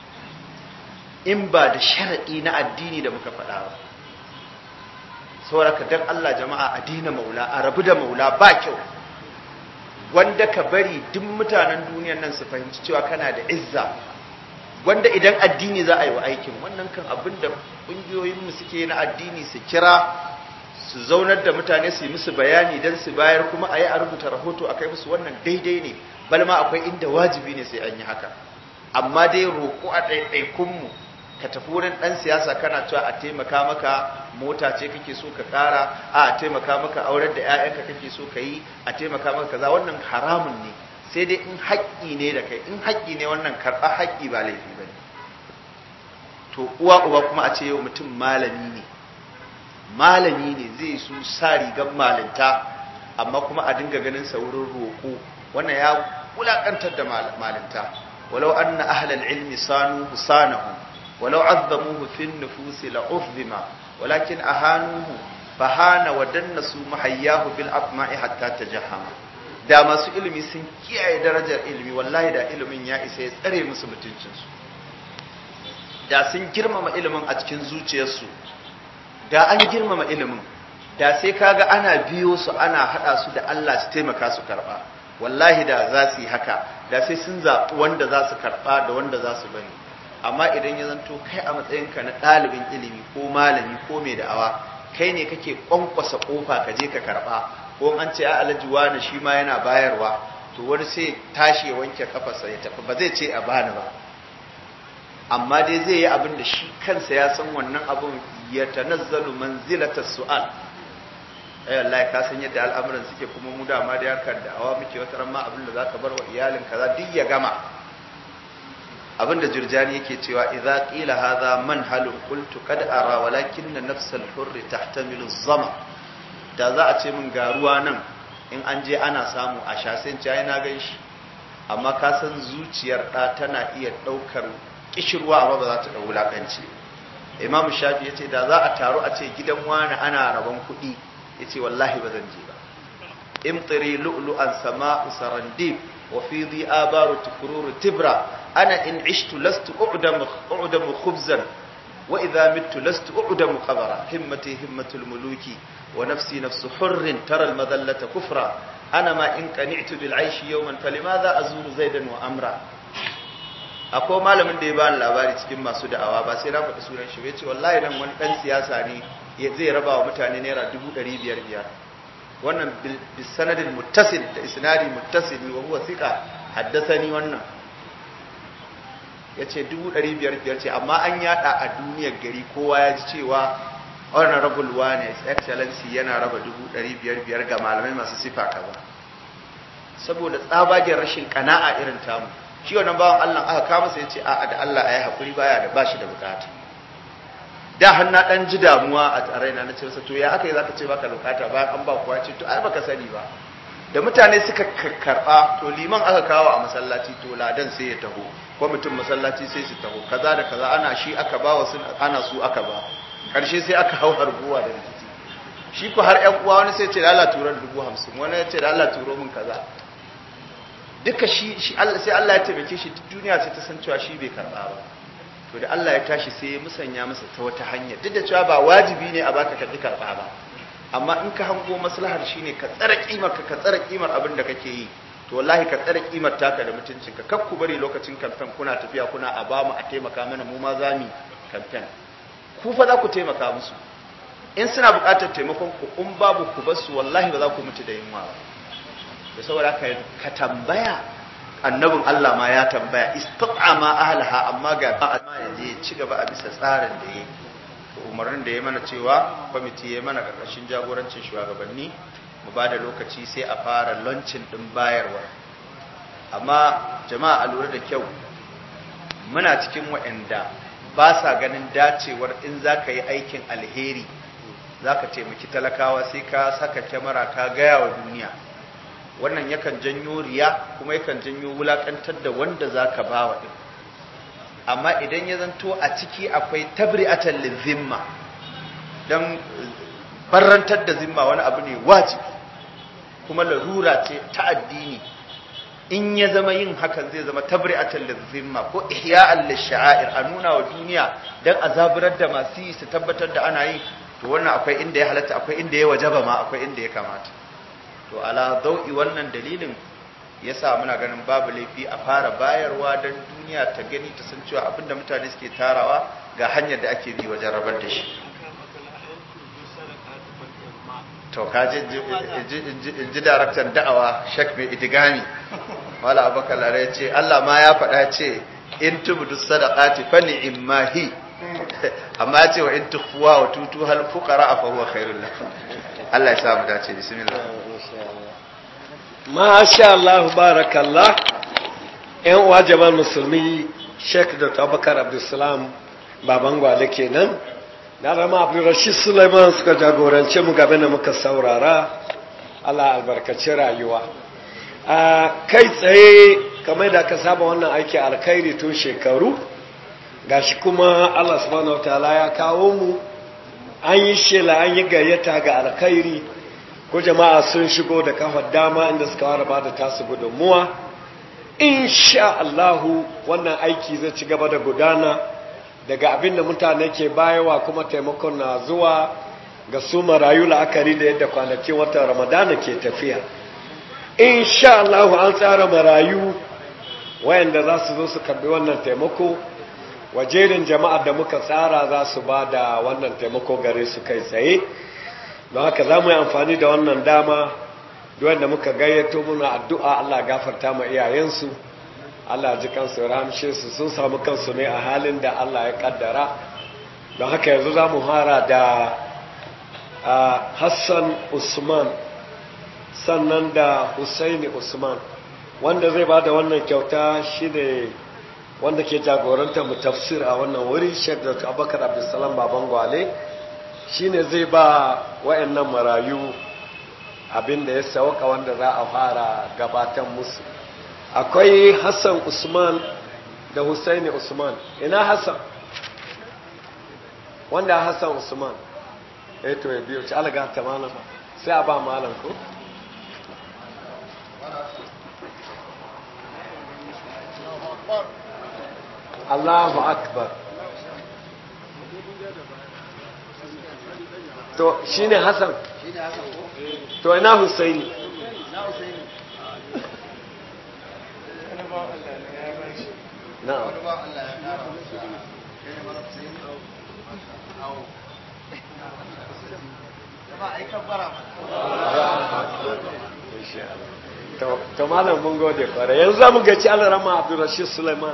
in ba da sharaɗi na addini da muka faɗa ba sauraka don Allah jama'a a dina maula a rabu da maula ba kyau wanda ka bari duk mutanen duniyan nan su fahimci cewa kana da izza wanda idan addini za a yi wa aikin wannan kan abin da ƙungiyoyinmu suke na addini su kira su zaunar da mutane su yi musu bayani don su bayar kuma a yi a rubuta rahoto a kai musu wannan daidai ne balma akwai inda wajibi ne sai an yi haka amma dai roƙo a ɗaiɗaikunmu ka tafi wurin ɗan siyasa kana cewa a taimaka maka mota ce kake so ka ƙara a taimaka maka aurar da 'ya'yanka kake so ka yi a taimaka maka kaza wannan haramun ne sai dai in haƙƙi ne da kai in haƙƙi ne wannan karɓa haƙƙi ba laifi ba ne to uwa uba kuma a ce yau mutum malami ne malami ne zai su sa rigar malinta amma kuma a dinga ganin sa wurin roƙo wannan ya wulaƙantar da malinta walau anna ahlal ilmi sanu husanahu ولو عظموه في النفوس لعظم ولكن أهانوه فهان ودنسوا محياه بالأطماع حتى تجهم da masu ilimi sun kiyaye darajar ilimi wallahi da ilimin ya isa ya tsare musu mutuncinsu da sun girmama ilimin a cikin zuciyarsu da an girmama ilimin da sai kaga ana biyo su ana hada su da Allah su taimaka su karba wallahi da za su yi haka da sai sun zaɓi wanda za su karba da wanda za su bari amma idan ya zanto kai a matsayinka na ɗalibin ilimi ko malami ko mai da'awa kai ne kake kwankwasa kofa ka je ka karɓa ko an ce a alhaji wani shi ma yana bayarwa to wani sai tashi ya wanke kafarsa ya tafi ba zai ce a bani ba amma dai zai yi abin da shi kansa ya san wannan abin ya tanazzalu manzilata su'al ai wallahi ka san yadda al'amuran suke kuma mu dama da yakar da awa muke wata ran ma abin da zaka bar wa iyalin kaza duk ya gama abin da jurjani yake cewa idza qila hadha manhalun qultu qad ara walakin nafs al-hurr tahtamilu zama da za a ce min ga ruwa nan in an je ana samu a sha sai ci na gan shi amma ka san zuciyar da tana iya daukar kishirwa amma ba za ta dau wulakanci imam shafi yace da za a taru a ce gidan wani ana rabon kuɗi yace wallahi ba zan je ba imtiri lu'lu'an sama'u sarandib wa fi dhi abaru tukururu tibra ana in ishtu lastu u'damu u'damu khubzan wa idha mittu lastu u'damu qabara himmati himmatul muluki wa nafsi nafsu hurrin tara al madallata kufra ana ma in qani'tu bil aishi yawman falimadha azuru zaidan wa amra akwai malamin da ya bani labari cikin masu da'awa ba sai na faɗi sunan shi ya ce wallahi nan wani ɗan siyasa ne zai raba wa mutane naira dubu ɗari biyar biyar wannan bisanadin muttasil da isnadi muttasili wa huwa thiqa haddasani wannan ya ce dubu ɗari biyar biyar ce amma an yada a duniyar gari kowa ya ji cewa honorable wane excellency yana raba dubu ɗari biyar biyar ga malamai masu sifa kaza saboda tsabagen rashin kana'a irin tamu shi wannan bawan Allah aka kama sai ya ce a'a da Allah ayi hakuri baya da bashi da bukata da har na dan ji damuwa a raina na ce masa to ya aka yi zaka ce baka bukata bayan an ba kuwa ce to ai baka sani ba da mutane suka karba to liman aka kawo a masallaci to ladan sai ya taho kwamitin masallaci sai su taho kaza da kaza ana shi aka ba wasu ana su aka ba karshe sai aka hau harbuwa da rikici shi ko har ƴan uwa wani sai ya ce da Allah turar dubu hamsin wani ya ce da Allah turo min kaza duka shi shi Allah sai Allah ya taimake shi duk duniya sai ta san cewa shi bai karba ba to da Allah ya tashi sai ya musanya masa ta wata hanya duk da cewa ba wajibi ne a baka ka karba ba amma in ka hango maslahar shine ka tsara kimar ka ka tsara kimar abin da kake yi to wallahi ka tsara kimar taka da mutuncin ka kar ku bari lokacin kamfen kuna tafiya kuna a ba mu a taimaka mana mu ma za mu kamfen ku fa za ku taimaka musu in suna buƙatar taimakon ku in babu ku basu wallahi ba za ku mutu da yunwa ba da saboda ka tambaya annabin Allah ma ya tambaya istaqama ahlaha amma ga amma yaje ya ci gaba a bisa tsarin da yake umarnin da ya mana cewa kwamiti ya mana karkashin jagorancin shugabanni mu ba da lokaci sai a fara launching din bayarwa amma jama'a a lura da kyau muna cikin waɗanda ba sa ganin dacewar in za ka yi aikin alheri za ka taimaki talakawa sai ka saka kyamara ka gaya wa duniya wannan yakan janyo riya kuma yakan janyo wulakantar da wanda za ka ba wa ɗin amma idan ya zanto a ciki akwai tabri'atan lizimma don barrantar da zimma wani abu ne wajibi kuma larura ce ta addini in ya zama yin hakan zai zama tabri'atan lizimma ko ihya'an lisha'air a nuna wa duniya don a zaburar da masu yi su tabbatar da ana yi to wannan akwai inda ya halatta akwai inda ya wajaba ma akwai inda ya kamata to ala dau'i wannan dalilin yasa muna ganin babu laifi a fara bayarwa don duniya ta gani ta san cewa abinda mutane suke tarawa ga hanyar da ake bi wajen rabar da shi to kaji in ji daraktan da'awa shek mai idigami wala abakar lare ce Allah ma ya faɗa ce in tubudu sadaqati fa ni'mahi amma ya ce wa in tukhfuwa wa tutu hal fuqara fa huwa khairul lakum Allah ya sa mu dace bismillah Masha Allah barakallah ‘yan uwa jama'ar musulmi Sheikh Dr. Abubakar Abdulsalam baban gwale kenan na rama Abdulrashid Sulaiman suka jagorance mu gabe da muka saurara Allah albarkaci rayuwa a kai tsaye kamar da aka saba wannan aiki alkhairi tun shekaru gashi kuma Allah subhanahu wataala ya kawo mu an yi shela an yi gayyata ga alkhairi ko jama'a sun shigo da kafar dama inda suka fara ba da tasu gudunmuwa insha Allahu wannan aiki zai ci gaba da gudana daga abin da mutane ke bayawa kuma taimakon na zuwa ga su marayu la'akari da yadda kwanakin watan ramadana ke tafiya insha Allahu an tsara marayu wayanda za su zo su karbi wannan taimako wajerin jama'ar da muka tsara za su ba da wannan taimako gare su kai tsaye don haka za mu yi amfani da wannan dama duwanda muka gayyato muna addu'a Allah gafarta ma iyayensu Allah ji kansu ramshe su sun samu kansu ne a halin da Allah ya kaddara don haka yanzu za mu hara da Hassan Usman sannan da Husaini Usman wanda zai ba da wannan kyauta shi ne wanda ke jagoranta mu tafsir a wannan wuri Sheikh Dr. Abubakar Abdulsalam Baban Gwale shi ne zai ba wayannan marayu abin da ya sauka wanda za a fara gabatan musu akwai Hassan Usman da Husaini Usman ina Hassan wanda Hassan Usman eh to ya biyo ci alaga ta malam sai a ba malam ko Allahu akbar to shine Hassan to ina Husaini na'am to malam mun gode kware yanzu za mu gaci alarama abdurrashid suleiman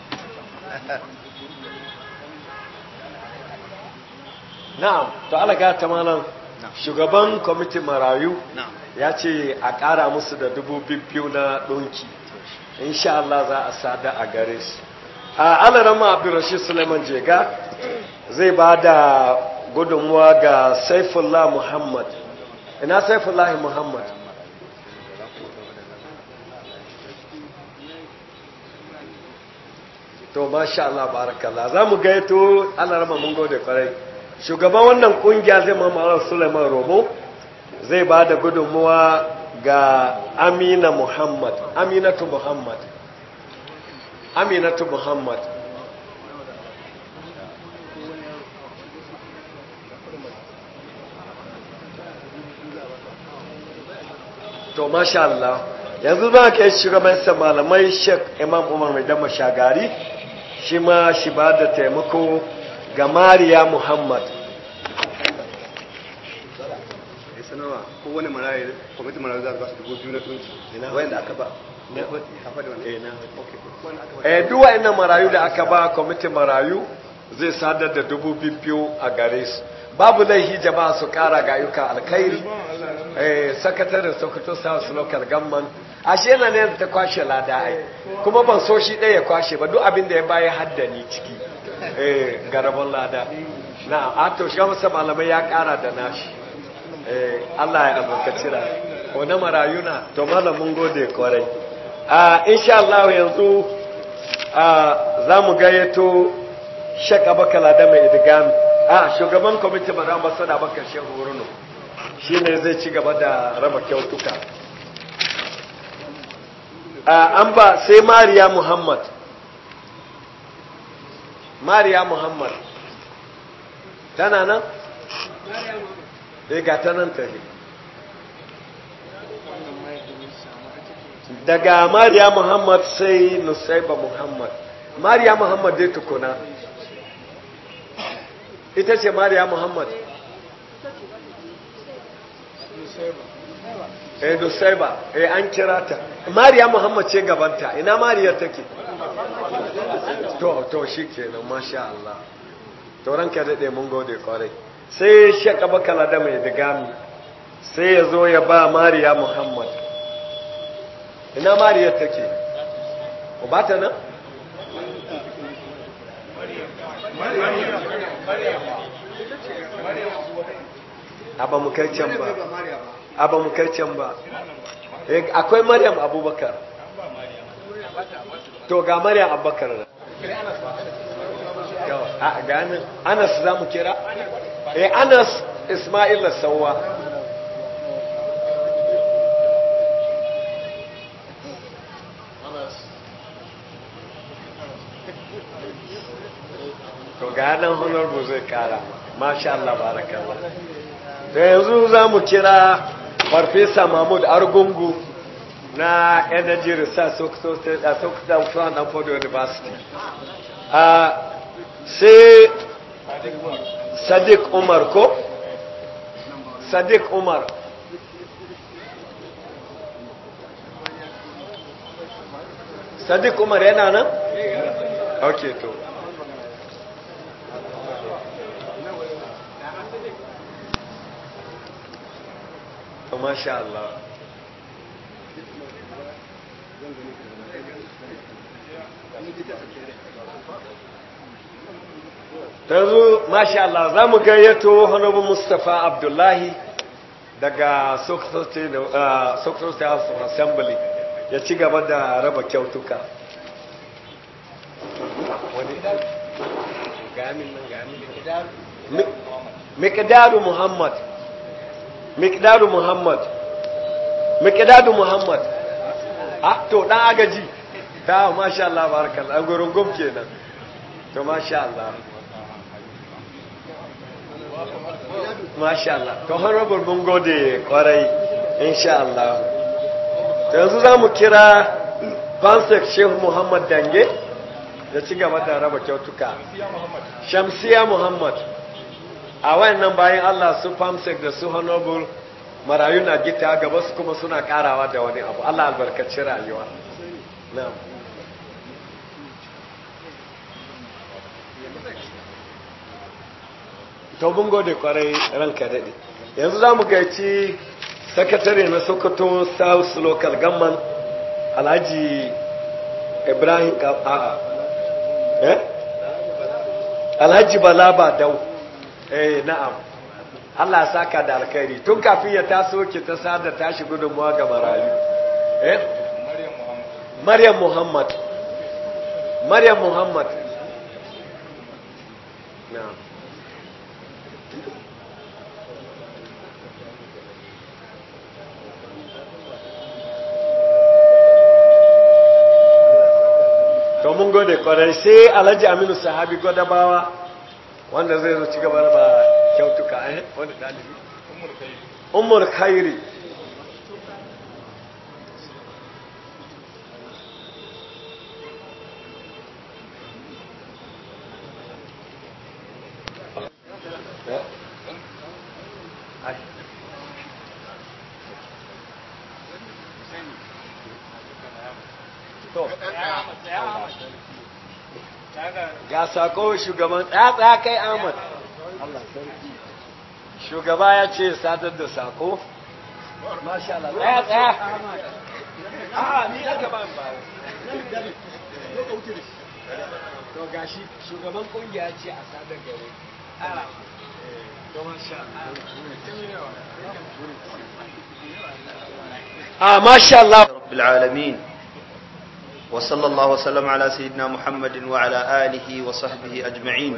na'am to alaga ta malam shugaban kwamitin marayu ya ce a ƙara musu da dubu biyu na ɗonki insha Allah za a sada a gare su a alarama abdurrashid suleiman jega zai ba da gudunmuwa ga saifullah muhammad ina saifullah muhammad to masha Allah barakallah za mu gaito alarama mun gode kwarai shugaban wannan kungiya zai mamalar suleiman romo zai ba da gudunmuwa ga amina muhammad aminatu muhammad aminatu muhammad to masha Allah yanzu ba ka yi shugabansa malamai sheik imam umar mai dama shagari shi ma shi ba da taimako ga mariya muhammad sanarwa ko wani marayi kwamitin marayi za a ba su dubu biyu na tunci wayan da aka ba eh duk wa'annan marayu da aka ba kwamitin marayu zai sadar da dubu biyu a gare su babu laihi jama'a su kara ga ayyuka alkhairi eh sakataren sokoto south local government ashe yana ne ta kwashe lada ai kuma ban so shi ɗaya ya kwashe ba duk abin da ya baya haddani ciki eh garabon lada na a to shi masa malamai ya kara da nashi eh Allah ya albarkaci ra ko na marayuna to malamin gode kwarai a insha Allah yanzu za mu gayyato Sheikh Abakar da mai idgami a shugaban kwamitin mara masana bakar shehu wuruno shi ne zai ci gaba da raba kyautuka an ba sai mariya muhammad mariya muhammad tana nan? eh ga ta nan tare daga mariya muhammad sai nusaiba muhammad mariya muhammad dai tukuna ita ce mariya muhammad eh nusaiba eh an kira ta mariya muhammad ce gabanta ina mariya take to to shi kenan masha Allah to ranka daɗe mun gode kwarai sai shaka bakala da mai digami sai ya zo ya ba mariya muhammad ina mariya take ba ta nan aba mu kai can ba aba mu kai can ba akwai maryam abubakar to ga maryam abubakar na ga anas za mu kira eh anas ismail sauwa to ga nan honorable zai kara masha Allah barakallah da yanzu za mu kira farfesa mahmud argungu na energy research sokoto and ford university a sai sadiq umar ko sadiq umar sadiq umar yana nan ok to to masha Allah yanzu masha Allah za mu gayyato honorable mustapha abdullahi daga sokoto state house of assembly ya ci gaba da raba kyautuka mikdaru muhammad mikdaru muhammad mikdaru muhammad ah to dan agaji ta masha Allah barakallah an gurin gum kenan to masha Allah masha Allah to honorable mun gode kwarai insha Allah to yanzu za mu kira fansek shehu muhammad dange da ci gaba da raba kyautuka shamsiya muhammad a wayannan bayan Allah su fansek da su honorable marayu na gita gaba su kuma suna karawa da wani abu Allah albarkaci rayuwa na'am to mun gode kwarai ranka daɗe yanzu za mu gaici sakatare na sokoto south local government alhaji ibrahim a'a eh alhaji balaba dau eh na'am Allah ya saka da alkhairi tun kafin ya taso ki ta sada tashi gudunmuwa ga marayu eh maryam muhammad maryam muhammad na'am to mun gode kwarai sai alhaji aminu sahabi gwadabawa wanda zai zo ci gaba da ba kyautuka eh wanda dalibi umar khairi ga sako shugaban tsatsa kai Ahmad shugaba ya ce sadar da sako masha Allah tsaya tsaya a'a ni aka ba ba to gashi shugaban kungiya ce a sadar gare to masha Allah masha Allah rabbil alamin وصلى الله وسلم على سيدنا محمد وعلى آله وصحبه أجمعين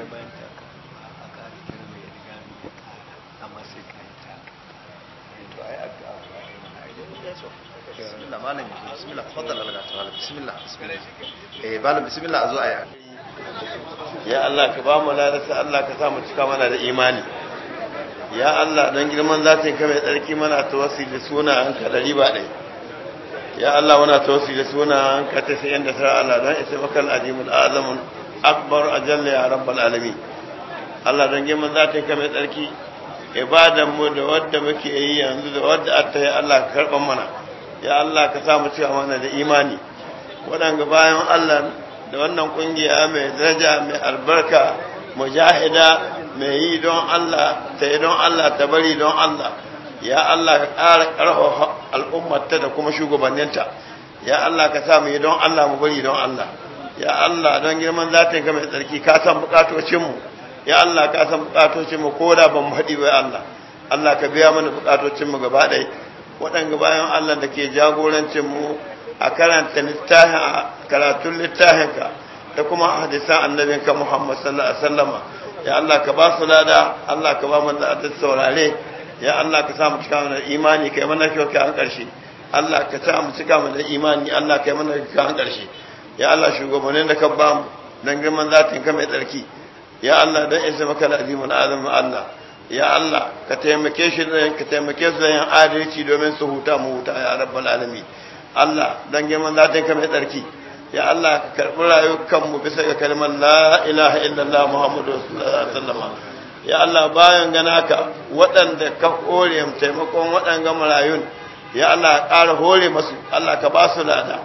بسم الله مالك بسم الله تفضل الله تعالى بسم الله بسم الله eh malam bismillah azo aya ya Allah ka ba mu ladata Allah ka sa mu cika mana da imani ya Allah don girman zatin ka mai tsarki mana tawassuli da suna an ka dari ba ɗaya ya Allah wana tawassi da suna ka ta sayan da sa Allah don isa maka al'azimul azamun akbar ajalla ya rabbal alamin Allah don girman zatin ka mai tsarki ibadan mu da wadda muke yi yanzu da wadda atta ya Allah ka karban mana ya Allah ka sa mu cika mana da imani waɗanga bayan Allah da wannan kungiya mai daraja mai albarka mujahida mai yi don Allah ta yi don Allah ta bari don Allah ya Allah ka ƙara ƙarfafa al'ummarta da kuma shugabanninta ya Allah ka sa mu yi don Allah mu bari don Allah ya Allah don girman zatin ka mai tsarki ka san bukatocinmu ya Allah ka san bukatocinmu ko da ban haɗi ba Allah Allah ka biya mana bukatocinmu gaba ɗaya waɗanga bayan Allah da ke jagorancinmu a karanta littafin a karatun littafinka da kuma hadisan annabinka Muhammad sallallahu alaihi wasallama ya Allah ka ba su lada Allah ka ba mu da saurare ya Allah ka sa mu cika mana imani kai mana kyau kai an karshe Allah ka sa mu cika mana imani Allah kai mana kyau an karshe ya Allah shugabannin da ka ba mu dan girman zatin ka mai tsarki ya Allah dan isa maka azimul azam Allah ya Allah ka taimake shi da ka taimake su da yin adalci domin su huta mu huta ya rabbal alamin Allah dan girman zatin ka mai tsarki ya Allah ka karbi rayukan mu bisa ga kalmar la ilaha illallah muhammadu rasulullah sallallahu alaihi wasallam ya Allah bayan gana ka waɗanda ka hore taimakon waɗanga marayun ya Allah ƙara hore masu Allah ka ba su lada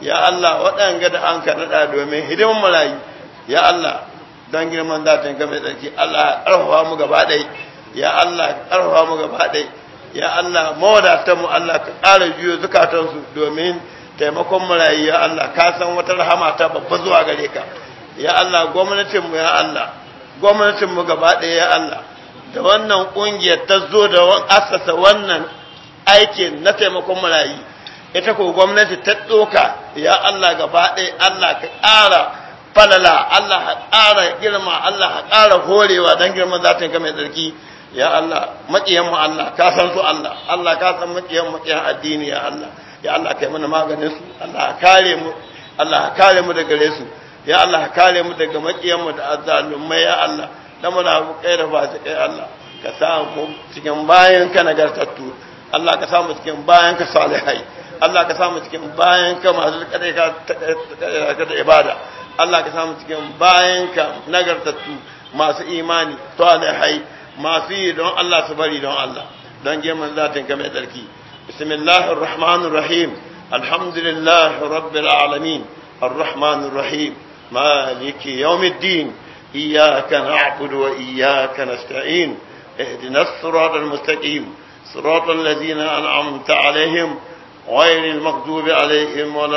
ya Allah waɗanga da an kaɗaɗa domin hidimin marayu ya Allah don girman zatin ka mai tsarki Allah ƙarfafa mu gaba ɗai ya Allah ƙarfafa mu gaba ɗai ya Allah mawadatan mu Allah ka ƙara juyo zukatansu domin taimakon marayu ya Allah ka san wata rahama ta babba zuwa gare ka ya Allah gwamnatin mu ya Allah gwamnatin mu gaba ɗaya ya Allah da wannan ƙungiyar ta zo da asasa wannan aikin na taimakon marayu ita ko gwamnati ta ɗoka ya Allah gaba ɗaya Allah ka ƙara falala Allah ka ƙara girma Allah ka ƙara horewa don girman zatin ka mai tsarki ya Allah maƙiyan mu Allah ka san su Allah Allah ka san maƙiyan maƙiyan addini ya Allah ya Allah kai mana maganin su Allah ka kare mu Allah ka kare mu daga gare su ya Allah ka kare mu daga maƙiyan mu da azzalumai ya Allah da muna kai da fasikai Allah ka sa mu cikin bayan ka nagartattu Allah ka sa mu cikin bayan ka salihai Allah ka sa mu cikin bayan ka masu kadai ka da ibada Allah ka sa mu cikin bayan ka nagartattu masu imani salihai masu yi don Allah su bari don Allah don geman zatin ka mai tsarki bismillahir rahmanir rahim alhamdulillahi rabbil alamin arrahmanir rahim maliki yawmiddin iyyaka na'budu wa iyyaka nasta'in اهدنا الصراط المستقيم صراط الذين أنعمت عليهم غير المغضوب عليهم ولا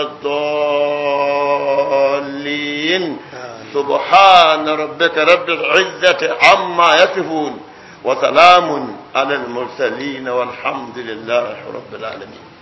الضالين سبحان ربك رب العزة عما يصفون وسلام على المرسلين والحمد لله رب العالمين